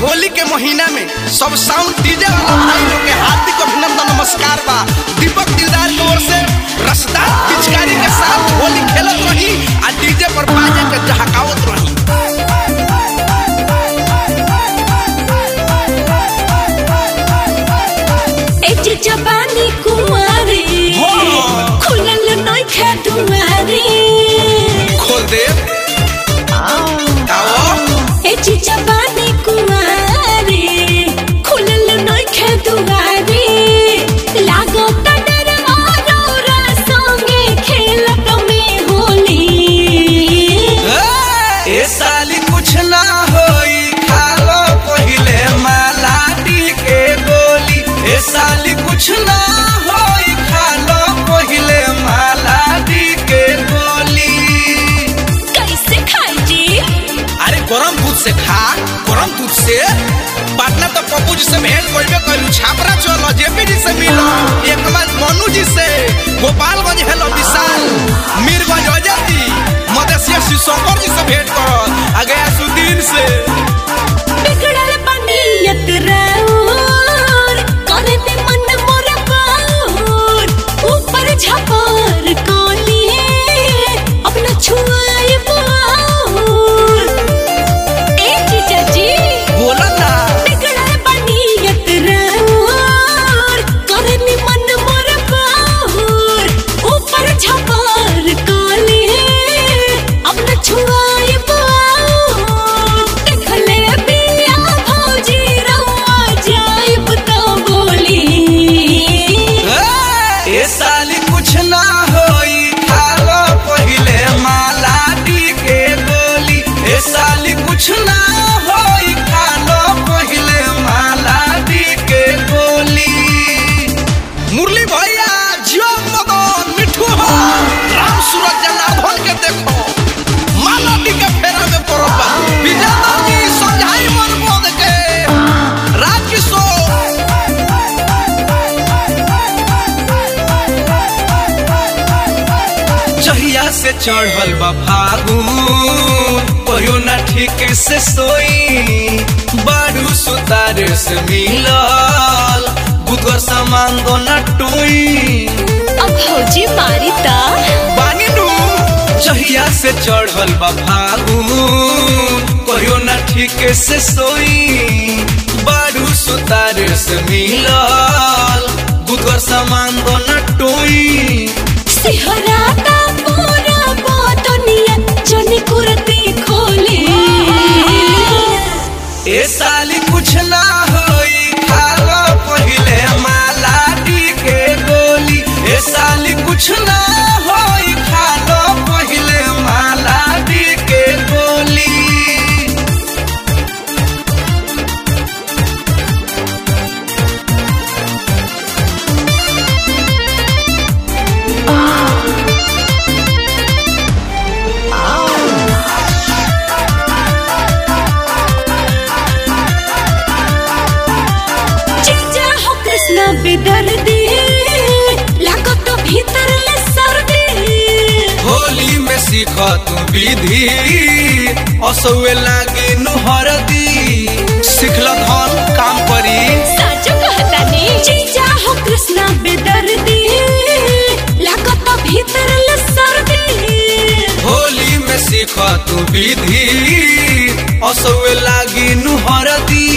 होली के महीना में सब साउंड डीजे वाला भाई लोग के हार्दिक अभिनंदन नमस्कार बा दीपक दिलदार की ओर से रसदार पिचकारी के साथ होली खेलत रही आ डीजे पर बाजे के जहकावत रही ए चिचा पानी कुंवारी हाँ। खुलल नइखे दुआरी खोल दे आओ ए चिचा पानी कुंवारी खुलल नइखे दुआरी लागो डर औरा संगे खेलत में होली ए साली कुछ ना होई खालो पहिले मालाटी के गोली ए साली कुछ ना होई खालो पहिले मालाटी के गोली कैसे खाई जी अरे गरम दूध से खा गरम दूध से पटना तो पप्पू जी से भेंट करबे कइलू छापरा चलो जेपी जी से मिलो एक बार मनु जी से गोपालगंज हेलो विशाल मीरगंज अजती मदेशिया शिवशंकर जी से भेंट करो आगे सुदीन से बिगड़ल बनियत राउर करे ते मन मोर पाउर ऊपर झपर कोली अपना छुआए बाउर ए जीजा जी बोला ना बिगड़ल बनियत राउर करे ते मन मोर पाउर ऊपर झपर कोली अपना छुआए बाउर देखले बिया भौजी रउआ जाइब तो बोली ए साली कुछ ना होई खालो पहिले मालाटी के गोली ए साली कुछ ना होई खालो पहिले मालाटी के गोली मुरली भैया जियो मदन मिठू हो राम सूरज जनार्दन के देखो मालाटी के फेरा में पड़ल बा विजेता जी समझाई मन बोध के राजकिशोर जहिया से चढ़ल बा फागुन कहियो ना ठीक से सोई बारू सुतार से मिलल गुदगर सामान दो ना टोई अब भौजी मारी ता बानी नू जहिया से चढ़ल बा फागुन कहियो ना ठीक से सोई बारू सुतार से मिलल गुदगर सामान दो ना टोई सिहराता पूरा बोतनिया जनी कुर्ती खोली ए साली कुछ ना होई खालो पहिले मालाटी के गोली ए साली कुछ ना होई खालो पहिले मालाटी के गोली जीजा हो कृष्ण बेदर्दी लागो तो भीतर ले सर्दी होली में सीख तू विधि असुए लागे नुहरदी सिखल धन काम करी साचो कहतानी जीजा हो कृष्ण बेदर्दी लागो तो भीतर ले सर्दी होली में सीख तू विधि असुए लागी नुहरदी